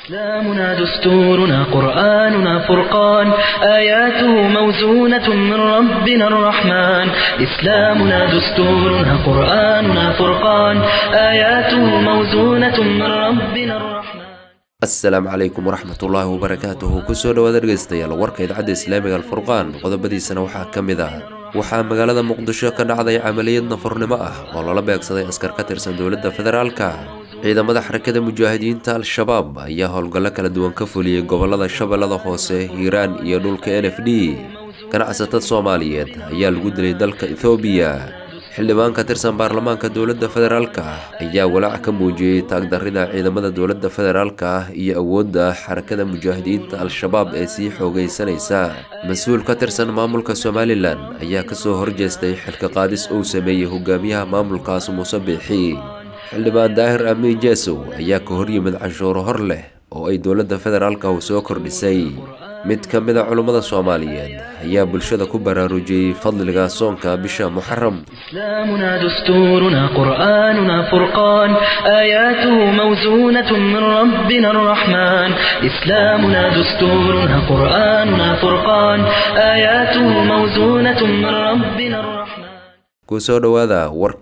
إسلامنا دستورنا قرآننا فرقان آياته موزونة من ربنا الرحمن إسلامنا دستورنا قرآننا فرقان آياته موزونة من ربنا الرحمن asalaamu calaykum waraxmatullaahi wabarakaatuhu kusoo dhowaad dhegaystayaal warka idaacadda islaamiga alfurqaan qodobadiisana waxaa ka mid ah waxaa magaalada muqdisho ka dhacday camaliyad nafurnimo ah oo lala beegsaday askar ka tirsan dowladda federaalka ciidamada xarakada mujaahidiinta al-shabaab ayaa howlgallo kala duwan ka fuliyey gobolada shabeellada hoose hiiraan iyo dhulka n f d ganacsatada soomaaliyeed ayaa lagu dilay dalka ethoobiya xildhibaan ka tirsan baarlamaanka dowladda federaalka ayaa walaac ka muujiyey taagdarrida ciidamada dowladda federaalka iyo awoodda xarakada mujaahidiinta al-shabaab ee sii xoogaysanaysa mas-uul ka tirsan maamulka somalilan ayaa kasoo horjeestay xilka qaadis uu sameeyey hogaamiyaha maamulkaas muuse biixi xildhibaan daahir amiin jeesow ayaa ka horyimid canshuuro hor leh oo ay dowladda federaalka u soo kordhisay mid ka mid a culummada soomaaliyeed ayaa bulshada ku baraarujiyey fadliga soonka bisha muxaram إسلامنا دستورنا قرآننا فرقان آياته موزونة من ربنا الرحمن إسلامنا دستورنا قرآننا فرقان آياته موزونة من ربنا الرحمن kusoo dhowaada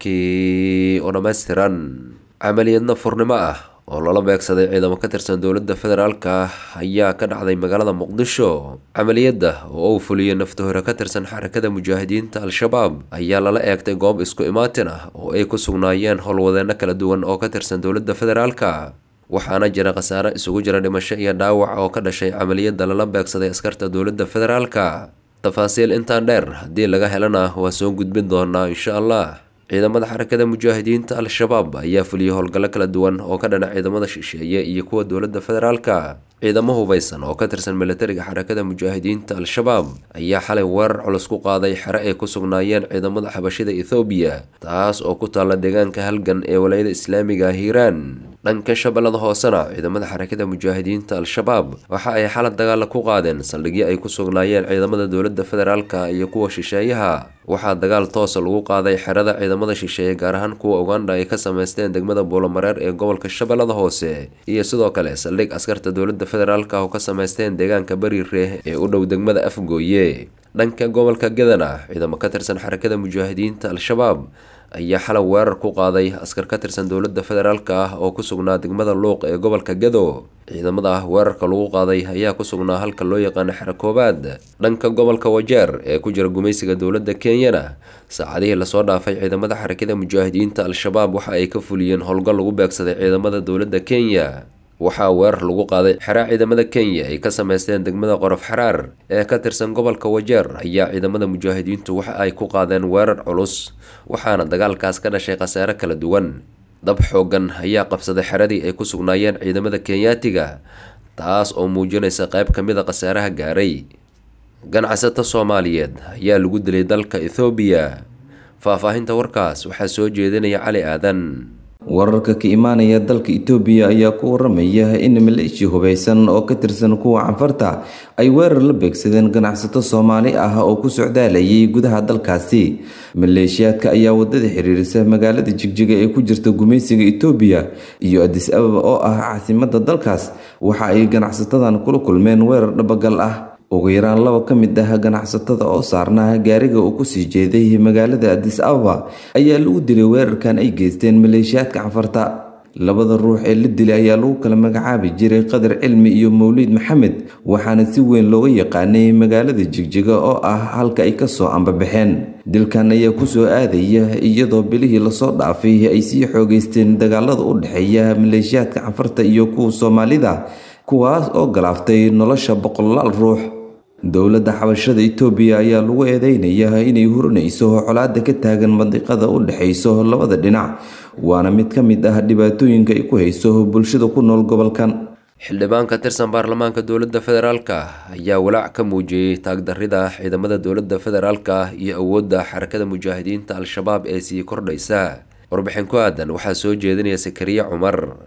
warkii oo dhammaystiran camaliyad nafurnimo ah oo lala beegsaday ciidamo ka tirsan dowladda federaalka ayaa ka dhacday magaalada muqdisho camaliyadda oo uu fuliyey naftahore ka tirsan xarakada mujaahidiinta al-shabaab ayaa lala eegtay goob isku imaatin ah oo ay ku sugnaayeen howlwadeenno kala duwan oo ka tirsan dowladda federaalka waxaana jira khasaare isugu jira dhimasho iyo dhaawac oo ka dhashay camaliyadda lala beegsaday askarta dowladda federaalka tafaasiil intaan dheer haddii laga helana waa soo gudbin doonaa insha allah ciidamada xarakada mujaahidiinta al-shabaab ayaa fuliyey howlgallo kala duwan oo ka dhana ciidamada shisheeye iyo kuwa dowladda federaalka ciidamo hubeysan oo ka tirsan militariga xarakada mujaahidiinta al-shabaab ayaa xalay weerar culus ku qaaday xere ay ku sugnaayeen ciidamada xabashida ethoobiya taas oo ku taalla deegaanka halgan ee walayada islaamiga hiiraan dhanka shabeellada hoosena ciidamada xarakada mujaahidiinta al-shabaab waxa ay xalad dagaala ku qaadeen saldhigyo ay ku sugnaayeen ciidamada dowladda federaalka iyo kuwa shisheeyaha waxaa dagaal toosa lagu qaaday xerada ciidamada shisheeye gaar ahaan kuwa uganda ay ka sameysteen degmada buulomareer ee gobolka shabeellada hoose iyo sidoo kale saldhig askarta dowladda federaalka oo ka sameysteen deegaanka beri reeh ee u dhow degmada afgooye dhanka gobolka gadana ciidamo ka tirsan xarakada mujaahidiinta al-shabaab ayaa xalay weerar ku qaaday askar ka tirsan dowladda federaalka ah oo ku sugnaa degmada luuq ee gobolka gado ciidamada ah weerarka lagu qaaday ayaa ku sugnaa halka loo yaqaano xero koobaad dhanka gobolka wajeer ee ku jira gumaysiga dowladda kenyana saacadihii lasoo dhaafay ciidamada xarakada mujaahidiinta al-shabaab waxa ay ka fuliyeen howlgal lagu beegsaday ciidamada dowladda kenya waxaa weerar lagu qaaday xeraa ciidamada kenya ay ka sameysteen degmada qorof xaraar ee ka tirsan gobolka wajeer ayaa ciidamada mujaahidiintu waxa ay ku qaadeen weerar culus waxaana dagaalkaas ka dhashay khasaare kala duwan dab xoogan ayaa qabsaday xeradii ay ku sugnaayeen ciidamada kenyaatiga taas oo muujinaysa qayb ka mid a khasaaraha gaaray ganacsato soomaaliyeed ayaa lagu dilay dalka ethoobiya faahfaahinta warkaas waxaa soo jeedinaya cali aadan wararka ka imaanaya dalka itoobiya ayaa ku waramaya in maleeshiya hubeysan oo ka tirsan kuwa canfarta ay weerar la beegsadeen ganacsato soomaali ah oo ku socdaalayay gudaha dalkaasi maleeshiyaadka ayaa wadada xiriirisa magaalada jigjiga ee ku jirta gumaysiga itoobiya iyo adis ababa oo ah caasimada dalkaas waxa ay ganacsatadan kula kulmeen weerar dhabagal ah ugu yaraan laba ka mid ah ganacsatada oo saarnaa gaariga uu kusii jeeday magaalada adis ababa ayaa lagu dilay weerarkan ay geysteen maleeshiyaadka canfarta labada ruux ee la dilay ayaa lagu kala magacaabi jiray qadar cilmi iyo mawliid maxamed waxaana si weyn looga yaqaanay magaalada jigjiga oo ah halka ay kasoo ambabaxeen dilkan ayaa kusoo aadaya iyadoo bilihii lasoo dhaafay ay sii xoogeysteen dagaalada u dhexeeya maleeshiyaadka canfarta iyo kuwa soomaalida kuwaas oo galaaftay nolosha boqolaal ruux dowladda xabashada itoobiya ayaa lagu eedeynayaa inay hurinayso colaada ka taagan mandiqada u dhexayso labada dhinac waana mid ka mid ah dhibaatooyinka ay ku hayso bulshada ku nool gobolkan xildhibaan ka tirsan baarlamaanka dowladda federaalka ayaa walaac ka muujiyey taagdarrida ciidamada dowladda federaalka iyo awoodda xarakada mujaahidiinta al-shabaab ee sii kordhaysa warbixin ku aadan waxaa soo jeedinaya sakariye cumar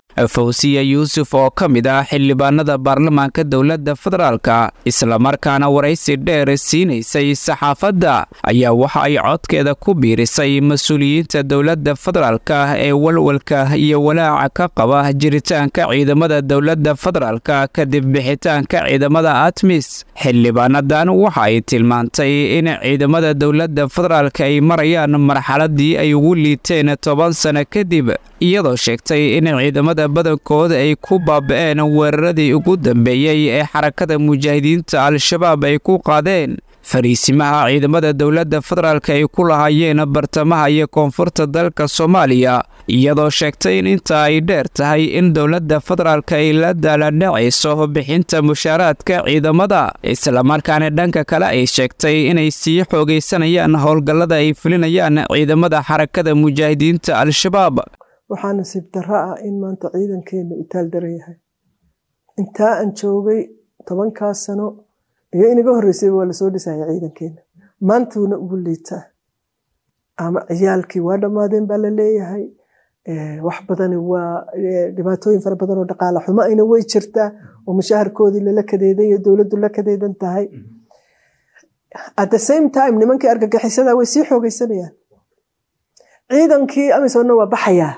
fawsiya yuusuf oo ka mid ah xildhibaanada baarlamaanka dowladda federaalka islamarkaana waraysi dheer siinaysay saxaafadda ayaa waxa ay codkeeda ku biirisay mas-uuliyiinta dowladda federaalka ee walwalka iyo walaaca ka qaba jiritaanka ciidamada dowladda federaalka kadib bixitaanka ciidamada atmis xildhibaanadan waxa ay tilmaantay in ciidamada dowladda federaalka ay marayaan marxaladii ay ugu liiteen toban sano kadib iyadoo sheegtay in ciidamada badankooda ay ku baaba'een weeraradii ugu dambeeyey ee xarakada mujaahidiinta al-shabaab ay ku qaadeen fariisimaha ciidamada dowladda federaalka ay ku lahaayeen bartamaha iyo koonfurta dalka soomaaliya iyadoo sheegtay in inta ay dheer tahay in dowladda federaalka ay la daaladhacayso bixinta mushaaraadka ciidamada islamarkaana dhanka kale ay sheegtay inay sii xoogaysanayaan howlgallada ay fulinayaan ciidamada xarakada mujaahidiinta al-shabaab waxaa nasiib darro ah in maanta ciidankeena u taaldaran yahay intaa aan joogay tobankaa sano iyo inaga horreysay waa lasoo dhisaya ciidankeena maantuuna ugu liitaa ama ciyaalkii waa dhammaadeen baa la leeyahay wax badani waa dhibaatooyin fara badan oo dhaqaala xumo ayna way jirtaa oo mushaharkoodii lala kadeedan iyo dowladdu la kadeedan tahay at the same time nimankii argagixisada way sii xoogaysanayaan ciidankii amisonna waa baxayaa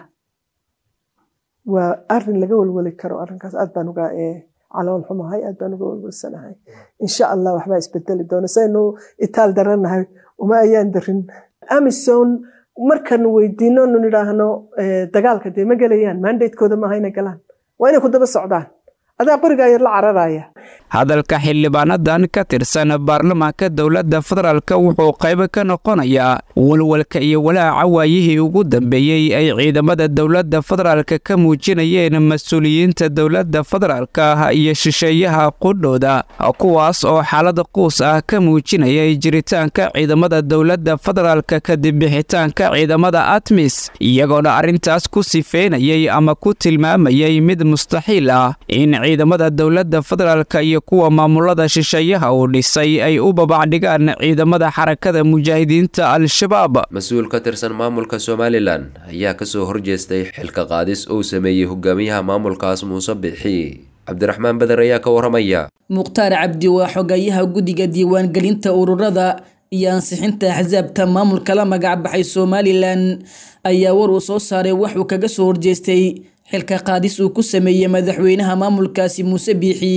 waa arin laga welweli karo arinkaas aad baan uga calool xumahay aad baan uga welwelsanahay insha allah waxbaa isbedeli doona saynu itaal daranahay uma ayaan darin amison markan weydiino nu nidhaahno dagaalka dee ma gelayaan mandatekooda maaha inay galaan waa inay ku daba socdaan adaa qorigaa yar la cararaya hadalka xildhibaanadan ka tirsan baarlamaanka dowladda federaalka wuxuu qaybo ka noqonayaa walwalka iyo walaaca waayihii ugu dambeeyey ay ciidamada dowladda federaalka ka muujinayeen mas-uuliyiinta dowladda federaalka iyo shisheeyaha qudhooda kuwaas oo xaalada quus ah ka muujinayay jiritaanka ciidamada dowladda federaalka kadib bixitaanka ciidamada atmis iyagoona arrintaas ku sifeynayay ama ku tilmaamayay mid mustaxiil ah in ciidamada dowladda federaalka iyo kuwa maamulada shisheeyaha uu dhisay ay u babacdhigaan ciidamada xarakada mujaahidiinta al-shabaab mas-uul ka tirsan maamulka somalilan ayaa kasoo horjeestay xilka qaadis uu sameeyey hogaamiyaha maamulkaas muuse bixi cabdiraxmaan beder ayaa ka waramaya mukhtaar cabdi waa xogayaha guddiga diiwaangelinta ururada iyo ansixinta axsaabta maamulka la magacbaxay somalilan ayaa war uu soo saaray waxuu kaga soo horjeestay xilka qaadis uu ku sameeyey madaxweynaha maamulkaasi muuse biixi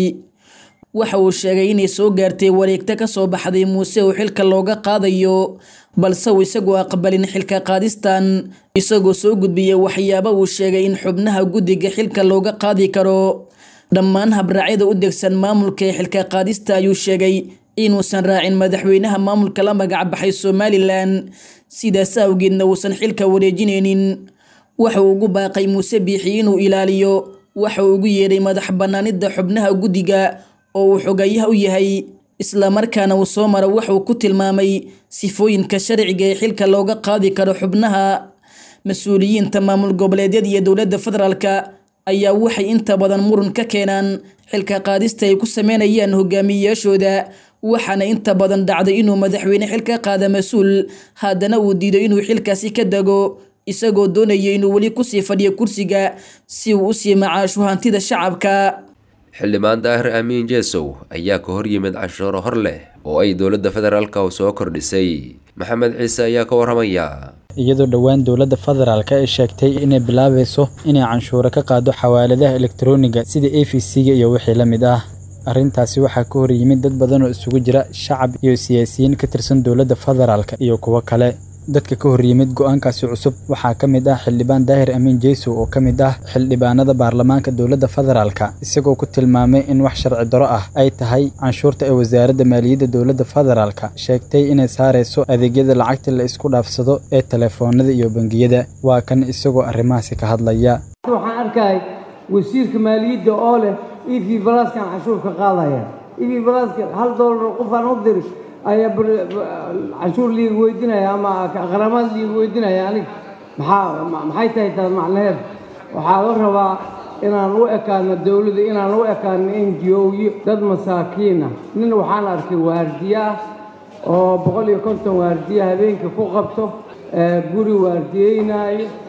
waxa uu sheegay inay soo gaartay wareegto ka soo baxday muuse oo xilka looga qaadayo balse uu isagoo aqbalin xilka qaadistan isagoo soo gudbiyey waxyaaba uu sheegay in xubnaha guddiga xilka looga qaadi karo dhammaan habraacyada u degsan maamulka ee xilka qaadista ayuu sheegay inuusan raacin madaxweynaha maamulka la magacbaxay somalilan sidaas awgeedna uusan xilka wareejinaynin waxa uu ugu baaqay muuse biixi inuu ilaaliyo waxa uu ugu yeedhay madax bannaanida xubnaha guddiga oo uu xogayaha u yahay islamarkaana uu soo maro waxauu ku tilmaamay sifooyinka sharciga ee xilka looga qaadi karo xubnaha mas-uuliyiinta maamul goboleedyada iyo dowladda federaalka ayaa waxay inta badan muran ka keenaan xilka qaadista ay ku sameynayaan hogaamiyeyaashooda waxaana inta badan dhacday inuu madaxweyne xil ka qaada mas-uul haddana uu diido inuu xilkaasi ka dego isagoo doonaya inuu weli kusii fadhiyo kursiga si uu usii macaasho hantida shacabka xildhibaan daahir amiin jeesow ayaa ka hor yimid cashuuro hor leh oo ay dowladda federaalka soo kordhisay maxamed ciise ayaa ka waramaya iyadoo dhowaan dowladda federaalka ay sheegtay inay bilaabayso inay canshuuro ka qaado xawaaladaha elektarooniga sida a v c-ga iyo wixii la mid ah arrintaasi waxaa ka hor yimid dad badan oo isugu jira shacab iyo siyaasiyiin ka tirsan dowladda federaalka iyo kuwo kale dadka ka hor yimid go-aankaasi cusub waxaa ka mid ah xildhibaan daahir amiin jeysow oo ka mid ah xildhibaanada baarlamaanka dowladda federaalka isagoo ku tilmaamay in wax sharci daro ah ay tahay canshuurta ee wasaaradda maaliyadda dowladda federaalka sheegtay inay saarayso adeegyada lacagta la isku dhaafsado ee telefoonada iyo bangiyada waa kan isagoo arrimahaasi ka hadlaya waxaan arkay wasiirka maaliyadda oo leh e v balaskan canshuur ka qaadaya e v balaska hal doolar qofaan u diri ayaa canshuur liiga weydinaya ama qaramaad liiga weydinaya anig maxaa maxay tahay taas macnaheed waxaa la rabaa inaan u ekaano dowladda inaan u ekaano n g o-yo dad masaakiina nin waxaan arkay waardiye ah oo boqol iyo konton waardiye habeenkii ku qabto guri waardiyeynaayo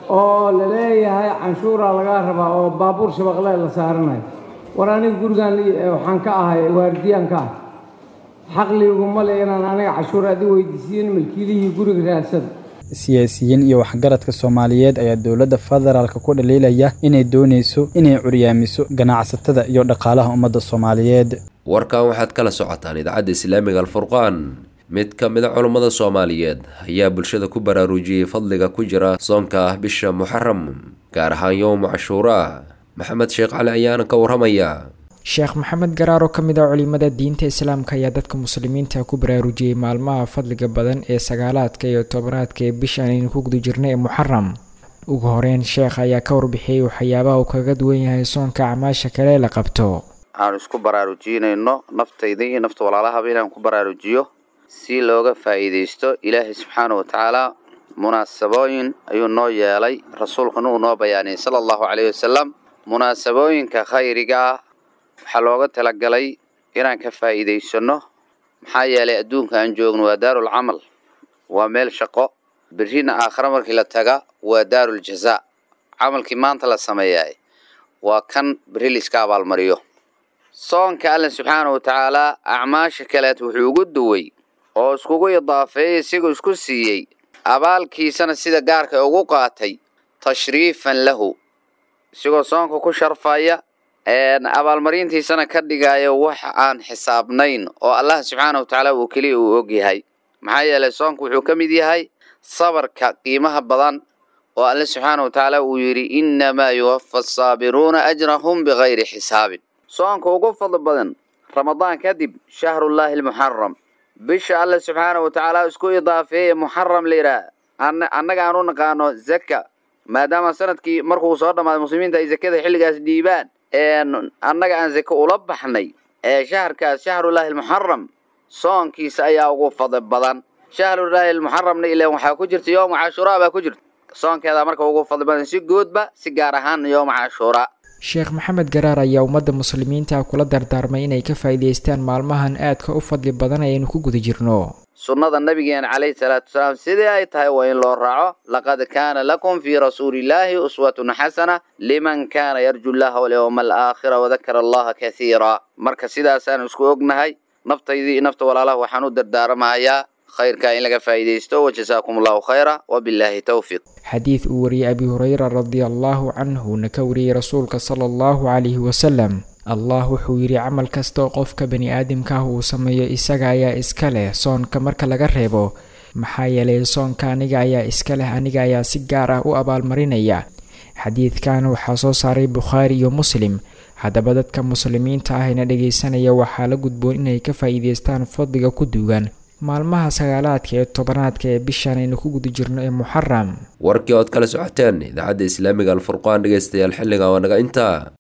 oo la leeyahay canshuuraa lagaa rabaa oo baabuur shabaqle la saaranayo war aniga gurigaan waxaan ka ahay waardiyaan ka ah xaqliguma le inaan aniga cashuur adi weydiisiin milkiilihii guriga raadsada siyaasiyiin iyo waxgaradka soomaaliyeed ayaa dowladda federaalka ku dhaliilaya inay doonayso inay curyaamiso ganacsatada iyo dhaqaalaha ummadda soomaaliyeed warkan waxaad kala socotaan idaacadda islaamiga alfurqaan mid ka mid a culummada soomaaliyeed ayaa bulshada ku baraarujiyey fadliga ku jira soonka ah bisha muxaram gaar ahaan yowma cashuuraa maxamed sheekh cali ayaana ka warramaya sheekh maxamed garaar oo ka mid ah culimada diinta islaamka ayaa dadka muslimiinta ku baraarujiyey maalmaha fadliga badan ee sagaalaadka iyo tobanaadka ee bishaan aynu ku guda jirna ee muxaram ugu horeyn sheekh ayaa ka warbixiyey waxyaabaha uu kaga duwan yahay soonka acmaasha kale la qabto aanu isku baraarujinayno naftayda iyo nafta walaalahaba inaan ku baraarujiyo si looga faa'iidaysto ilaahay subxaana wa tacaala munaasabooyin ayuu noo yeelay rasuulkuna uu noo bayaaniyey sala allahu caleyhi wasalam munaasabooyinka khayriga ah waxaa looga talagalay inaan ka faa'iidaysanno maxaa yeelay adduunka aan joogno waa daarul camal waa meel shaqo berrina aakhare markii la taga waa daarul jazaa camalkii maanta la sameeyaay waa kan berri laiska abaalmariyo soonka alla subxaana wa tacaalaa acmaasha kaleet wuxuu ugu duway oo iskugu idaafeeyey isigoo isku siiyey abaalkiisana sida gaarka ugu qaatay tashriifan lahu isigoo soonka ku sharfaya abaalmarintiisana ka dhigaayo wax aan xisaabnayn oo allah subxaana wa tacaala uu keliya uu og yahay maxaa yeelay soonku wuxuu ka mid yahay sabarka qiimaha badan oo alle subxaana wa tacaala uu yidhi innamaa yuwafa asaabiruuna ajrahum bikayri xisaabin soonka ugu fadli badan ramadaan kadib shahrullaahi almuxaram bisha alle subxaana wa tacaala isku idaafeeye muxaram la yidhaah annaga aan u naqaano zaka maadaama sanadkii markuu soo dhammaaday muslimiinta ay zakada xilligaas dhiibaan annaga aan zake ula baxnay ee shaharkaas shahrullaahi almuxaram soonkiisa ayaa ugu fadli badan shahrullaahi almuxaramna ilaan waxaa ku jirta yooma cashuuraa baa ku jirta soonkeedaa marka ugu fadli badan si guudba si gaar ahaan yooma cashuuraa sheekh maxamed garaar ayaa ummadda muslimiinta kula dardaarmay inay ka faa'iidaystaan maalmahan aadka u fadli badan ayaynu ku guda jirno sunnada nabigeena calayhi salaatu wasalaam sidii ay tahay waa in loo raaco laqad kaana lakum fii rasuulillaahi uswatun xasana liman kaana yarju llaha walyowma alaakhira wadakara allaha kathiira marka sidaasaan isku ognahay naftaydii iyo nafta walaalaha waxaan u dardaaramahayaa khayrkaa in laga faa'iidaysto wajasaakum allahu khayra wabilaahi towfiiq xadiid uu wariyey abi hureyra radia allaahu canhuna ka wariyey rasuulka sala allahu calayhi wasalam allah wuxuu yidhi camal kastoo qofka bani aadamka ah uu sameeyo isaga ayaa iska leh soonka marka laga reebo maxaa yeelay soonka aniga ayaa iska leh aniga ayaa si gaar ah u abaalmarinaya xadiidkan waxaa soo saaray bukhaari iyo muslim haddaba dadka muslimiinta ahayna dhegaysanaya waxaa la gudboon inay ka faa'iidaystaan fadliga ku duugan maalmaha sagaalaadka ee tobanaadka ee bishaan aynu ku guda jirno ee muxaram warkii ood kala socoteen idaacadda islaamiga alfurqaan dhegaystayaal xilliga waa naga intaa